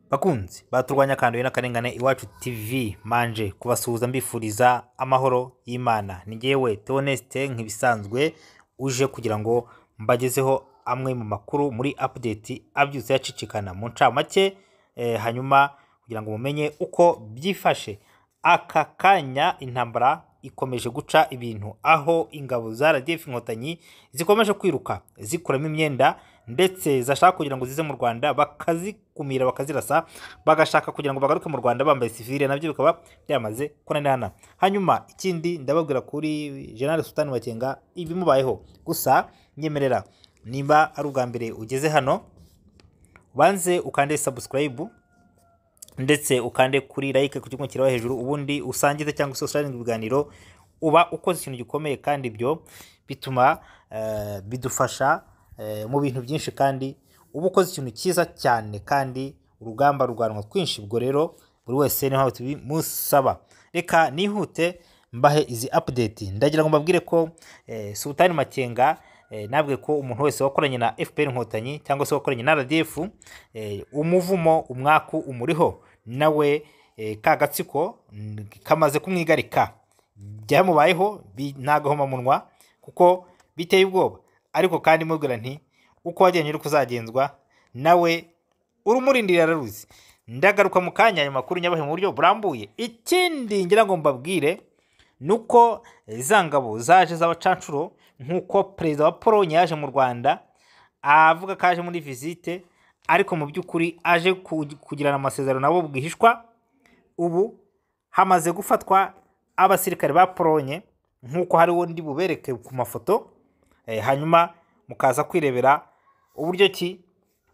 bakunzi baturwanya kanduye n'akarengane iwacu tv manje kubasuhuza mbifuriza amahoro y'imana ni ngewe teonesite nk'ibisanzwe uje kugira ngo mbagezeho amwe mu makuru muri update abyutse yacicikana mu ncamake eh, hanyuma kugira ngo mumenye uko byifashe aka kanya intambara ikomeje guca ibintu aho ingabo za RDF inkotanyi zikomeje kwiruka zikuramo imyenda ndetse zashaka kugira ngo zize mu Rwanda bakazikumira bakazirasa bagashaka kugira ngo bagaruke mu Rwanda bambaye sivile nabyo bikaba byamaze kunanirana hanyuma ikindi ndababwira kuri General Sultan Makenga ibimubayeho gusa nyemerera nimba ari ubwa mbere ugeze hano ubanze ukande subscribe ndetse ukande kuri like ku kigo kiraba hejuru ubundi usangize cyangwa se usangize ibiganiro uba ukoze ikintu gikomeye kandi ibyo bituma eh, bidufasha eh, mu bintu byinshi kandi uba ukoze ikintu cyiza cyane kandi urugamba rurwanwa twinshi ubwo rero buri wese niho tubimusaba reka nihute mbahe izi update ndagira ngo mbabwire ko eh, Sultani Makenga eh, nabwe ko umuntu wese wakoranye na FPR inkotanyi cyangwa se wakoranye na RDF eh, umuvumo umwaku umuriho nawe eh, ka gatsiko mm, kamaze kumwigarika byamubayeho bi- nta gahomamunwa kuko biteye ubwoba ariko kandi mubwira nti uko wagenje uri kuzagenzwa nawe urumurindira araruzi ndagaruka mu kanya ayo makuru nyabahe mu buryo burambuye ikindi ngira ngo mbabwire ni uko za ngabo zaje z'abacancuro nk'uko perezida wa pologne yaje mu rwanda avuga ko aje muri visite ariko mu by'ukuri aje ku- kugirana amasezerano nabo bwihishwa ubu hamaze gufatwa abasirikare ba pologne nk'uko hari undi bubereke ku mafoto eh, hanyuma mukaza kwirebera uburyo ki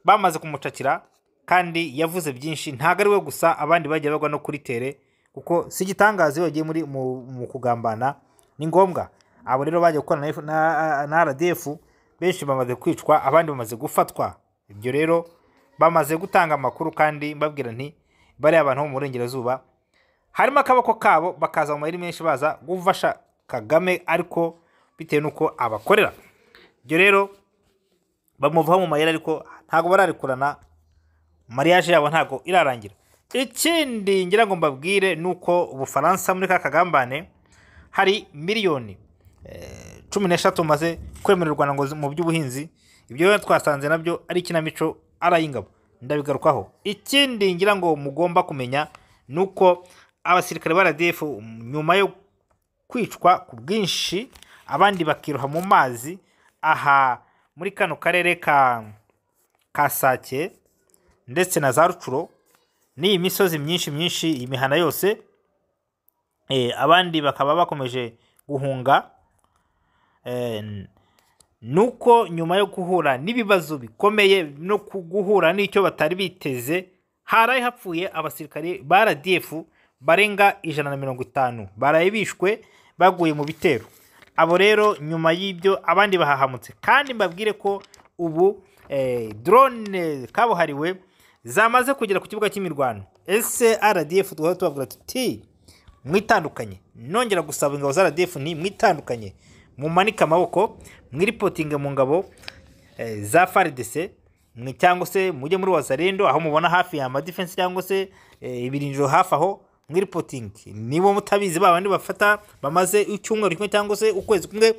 bamaze kumucakira kandi yavuze byinshi ntabwo ari we gusa abandi bagiye bagwa no kuri tere kuko si igitangaza iyo bagiye muri mu, mu kugambana ni ngombwa abo rero bagiye gukorana na F- na, na rdf benshi bamaze kwicwa abandi bamaze gufatwa ibyo rero bamaze gutanga amakuru kandi mbabwira nti bariya abantu bo mu burengerazuba harimo akaboko kabo bakaza mu mayeri menshi baza gufasha kagame ariko bitewe n'uko abakorera ibyo rero bamuvaho mu mayeri ariko ntabwo bararekurana mariage yabo ntabwo irarangira ikindi ngira ngo mbabwire ni uko ubufaransa muri ka kagambane hari miliyoni eh, cumi n'eshatu maze kwemererwa na ngo zi- mu by'ubuhinzi ibyo rero twasanze nabyo ari ikinamico ari ay'ingabo ndabigarukaho ikindi ngira ngo mugomba kumenya ni uko abasirikare ba RDF nyuma yo kwicwa ku bwinshi abandi bakiroha mu mazi aha muri kano karere ka ka Sake ndetse na za Rucuro n'iyi misozi myinshi myinshi iyi mihana yose eh, abandi bakaba bakomeje guhunga eh, nuko nyuma yo guhura n'ibibazo bikomeye no ku- guhura n'icyo batari biteze haraye hapfuye abasirikare ba RDF barenga ijana na mirongo itanu baraye bishwe baguye mu bitero abo rero nyuma y'ibyo abandi bahahamutse kandi mbabwire ko ubu eh, drone kabuhariwe zamaze kugera ku kibuga cy'imirwano ese RDF duhora tubabwira tuti mwitandukanye nongera gusaba ingabo za RDF ni mwitandukanye mumanike amaboko mwiripotinge mu ngabo eh, za FARDC mwe cyangwa se mujye muri wazarendo aho mubona hafi ya amadefense cyangwa se eh, ibirindiro hafi aho mwiripotinge niba mutabizi ba bandi bafata bamaze icyumweru kimwe cyangwa se ukwezi kumwe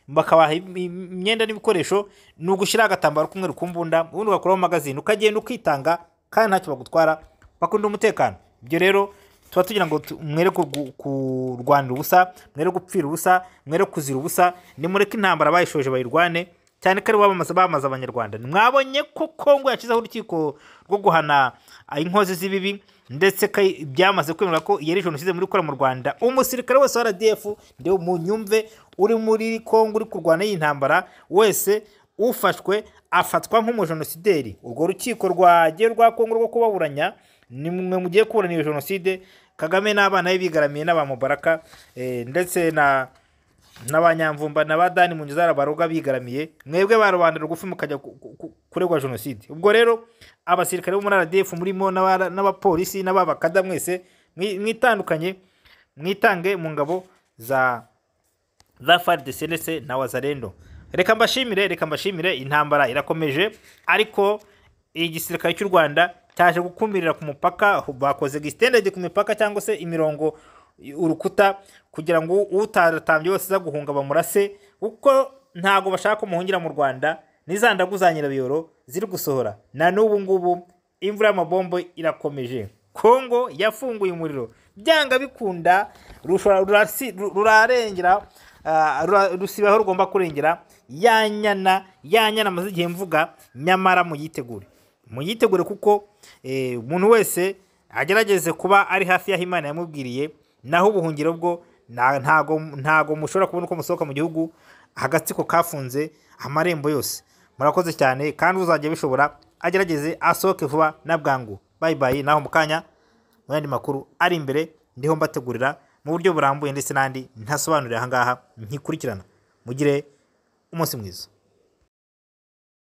bakabaha im- im- imyenda n'ibikoresho ni ugushyiraho agatambaro k'umweru ku mbunda ubundi ugakuraho magazine ukagenda ukitanga kandi ntacyo bagutwara bakunda umutekano ibyo rero tuba tugira ngo tu- mwere kurw- kurwanira ubusa mwere gupfira ubusa mwere kuzira ubusa nimureke intambara bayishoje bayirwane cyane ko ari bo bamamaza bamamaza abanyarwanda mwabonye ko kongo yashyizeho urukiko rwo guhana inkozi z'ibibi ndetse ko byamaze kwemera ko yari jenoside muri gukora mu rwanda umusirikare wese wa rdf ndewe munyumve uri muri kongo uri kurwana iyi ntambara wese ufashwe afatwa nk'umujenosideri urwo rukiko rwagiye rwa kongo rwo kubaburanya ni mwe mugiye kuburana iyo jenoside kagame n'abana be bigaramiye n'abamubaraka eh, ndetse na n'abanyamvumba na ba dani mu nzara baroga bigaramiye mwebwe ba rubanda rugufi mukajya ku- ku- ku- kuregwa jenoside ubwo rero abasirikare bo muri rdf murimo n'aba- n'abapolisi n'ababakada mwese mwi- mwitandukanye mwitange mu ngabo za za FARDC ndetse na Wazalendo. Reka mbashimire, reka mbashimire intambara irakomeje ariko igisirikare cy'u Rwanda taje gukumbirira ku mupaka bakoze gisitendegi ku mipaka cyangwa se imirongo urukuta kugira ngo utaratambye wese uza guhunga bamurase kuko ntabwo bashaka umuhungira mu rwanda n'iza ndagu za nyirabiyoro ziri gusohora na n'ubu ngubu imvura y'amabombo irakomeje kongo yafunguye umuriro byanga bikunda rushobora- rurasi- ru- rurarengera ah, rura- rusiba aho rugomba kurengera ya nyana ya nyana amaze igihe mvuga nyamara muyitegure muyitegure kuko eh, umuntu wese agerageze kuba ari hafi y'aho imana yamubwiriye naho ubuhungiro bwo na- ntago ntago mushobora kubona uko musohoka mu gihugu agatsiko kafunze amarembo yose murakoze cyane kandi uzajya bishobora agerageze asohoke vuba na bwangu bayibaye naho mu kanya mu yandi makuru ari imbere ndiho mbategurira mu buryo burambuye ndetse n'andi ntasobanurira aha ngaha nkikurikirana mugire umunsi mwiza